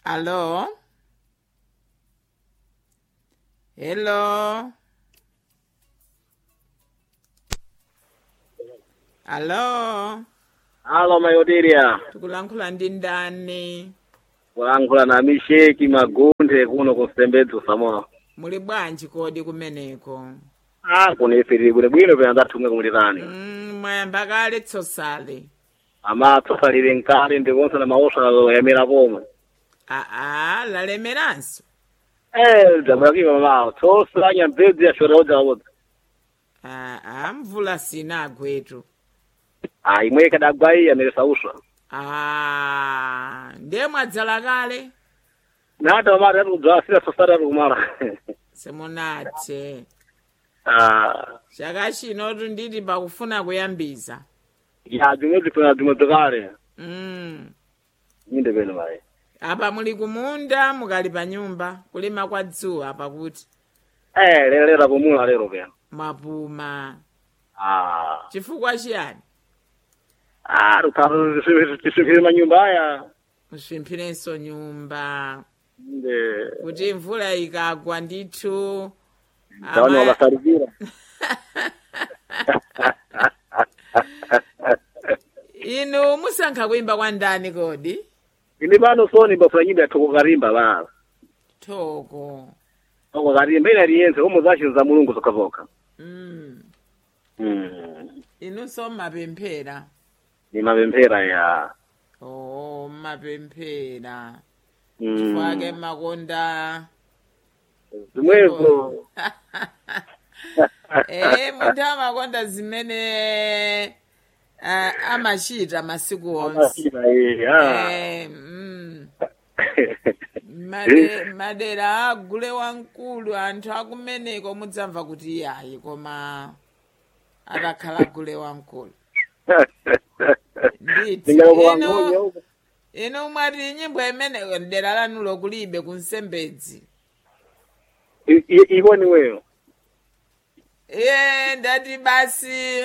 Allo? Hello? Allo? Alo mayodiria Tikulankhula ndi ndani? kulankhula na misheki magunde kuno kusembedza samoa Muli bwanji kodi kumeneko? ah kunifiriri bwino bwino pena ndathumwe kumulitani Mm, mwayamba kale tsosale. amatsosalire nkale ndikonse na maosalo yamera pomwe Aa, lalemeranso. eh dzamuyakima mamawo tsosa nyambedzi yashora odzawodza Aa, mvula sinagwetu. ah imwe kadagwai ameresa uswa Ah, ndiye mwadzala kale? nata mamati atikudzala sira sosati atikumala Semunathe. ah Chaka chino nditi pakufuna kuyambiza. ya dzimwe dzifuna dzimwe dzakale Mm. inde peno mayi Apa muli kumunda mukali pa nyumba kulima kwa dzuwa pakuti eh lero lero pomula lero peno mwapuma. ah Chifukwa chiyani? ah tukhalu tisifire manyumba aya Musvimphirenso nyumba. inde Kuti mvula ikagwa ndithu. Tawani ama- wabasalivira. Inu musankha kuimba kwa ndani kodi? Ini pano soni bafuna nyimbo ya Thoko Karimba bala. Thoko. Thoko Karimba ina liyense umu zashi za mulungu zokavoka. Mm. Mm. Inunso mapemphera. Ni mapemphera ya. Oh, mapemphera. Mm. Chifukwa makonda. Zimwezo. Eh, munthu amakonda zimene uh, amachita masiku onse. Amashira eh. ah. Eh, mm. Made, madera agule wamkulu anthu akumeneko mudzamva kuti iyayi koma atakhala agule wamkulu nditi Ndingalokuwa inu ngonya uko. inu mwati nyimbo imene dera lanulo kulibe kunsembedzi I- i- Iko ni wewe. iye ndati basi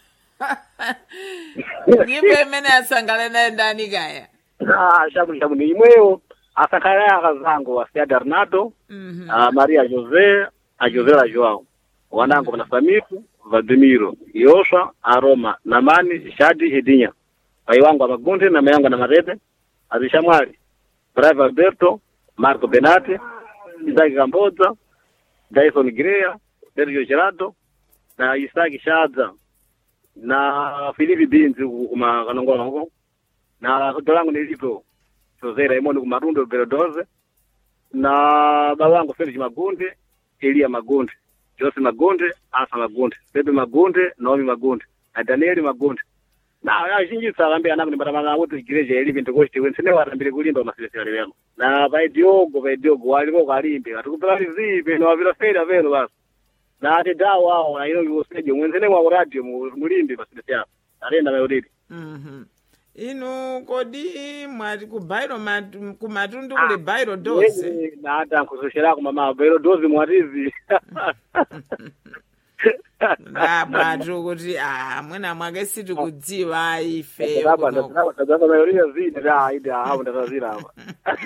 nyimbo imene asangale nayo ndani kaya Ah, shabu shabu ni imweyo. Asakhala ya kazango wa Sia Darnato, Mhm. a Maria José, a José la João. Wanangu na Samifu, Vladimiro, Yosha, Aroma, Namani, Shadi, Edinha. Pai wangu Amagunde na mayangu na Marebe, Azishamwali, Bravo Alberto, Marco Benate, Isaki Kamboza, Dyson Greya, Sergio Gerardo, na Isaki Shadza, na Filipi Binzi kuma kanongola huko, na dolangu nilipo, Jose Raymond kumarundo Berodoze, na baba wangu Felix Magunde, Elia Magunde, Jose Magunde, Asa Magunde, Bebe Magunde, Naomi Magunde, na Danieli Magunde. Na azhinji tsalambira anako nimbatamana kuti igereja ili vintu kochiti wensene watambire kulimba masilesera lero. Na vai Diogo, vai Diogo waliko kalimbe. Atukupela lizipe no avira fera vero basi. Na ati dawo awo na ino liwoseje mwenzene mwa radio mu- mulimbe masilesera. Arenda mayodidi. Mhm. inu kodi mwati ku bairo mat- ku matundu kuli bairo dose Yeye na hata nkusoshera kwa mama vero dozi mwatizi. ndabwatu kuti ah mwina mwake sitikudziwa ife Hapa kuno. ndo tabaka mayoria zidi da ida hapo ndatazira hapa.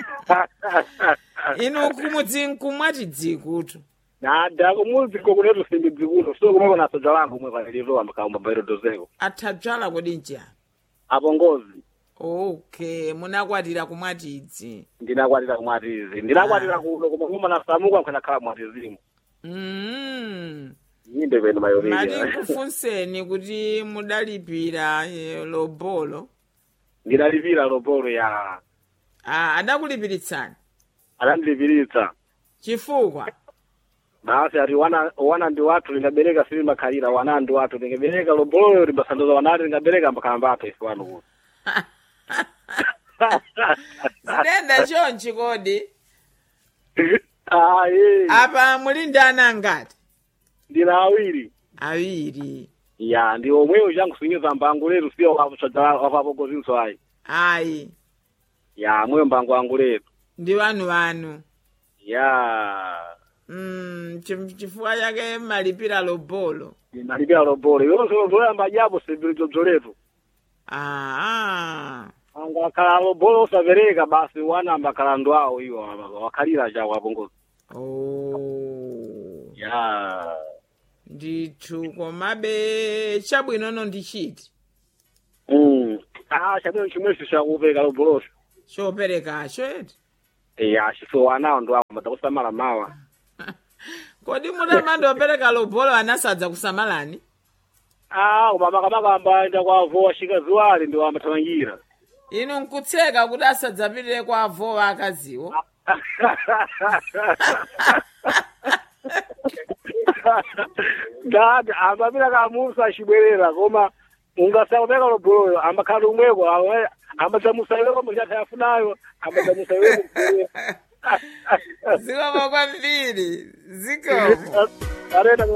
inu kumudzi nkumwati dzikutu Na da kumuzi ko kunetu simbi dzikuno so kumwe na soja langu mwe kanilizo ambakaomba vero dozeko. athadzala kodi njani Apo ngozi. okay munakwatira kumwatidzi ndinakwatira kumwatizi ndinakwatira kuno koma kuma nasamuka nkhana khala mwatizimu mm. yinde peno mati mayoria kufunseni kuti mudalipira eh, lobolo ndinalipira lobolo ya ah, adakulipiritsani anandilipiritsa chifukwa basi ati wana wana ndi watu lingabereka sili makhalira wana ndi watu lingabereka lobolo limbasandoza wanati lingabereka mbakhalamba athu ife wanu kuno zidenda chonchi kodi ah eh apa muli ndi ana ngati ndina awiri awiri ya ndi omweyo changu sinyiza mbangu letu sio wapapokozinso ayi ayi ya mweyo mbangu wangu letu ndi wanu wanu ya mm, chif- chifukwa chake malipira lobolo ndinalipira lobolo yonse zoyamba japo sibili dzobzoletu ah, anga wakhala lobolo osapereka basi wanamba kalandu awo iwo wakhalira chawo apongozi oh. ya ndithu komabe chabwinono ndichiti Mm. ah chabwino chimwecho chakupereka loboloso choperekacho eti ya chiso anawo ndo ako madakusamala mawa kodi mutamandopereka lobolo anasadza kusamalani ah koma makamakamba enda kwavowa shika ziwali ndi wamathamangira inu nkutseka kuti asadzapitire kwa avowa akaziwo dada ambapita kamusa achibwerera koma ungasakupeka loboloyo ambakhala umweko ambadzamusaiweko muchatha yafunayo ambadzamusaiweko zikomo kwambiri zikomo arena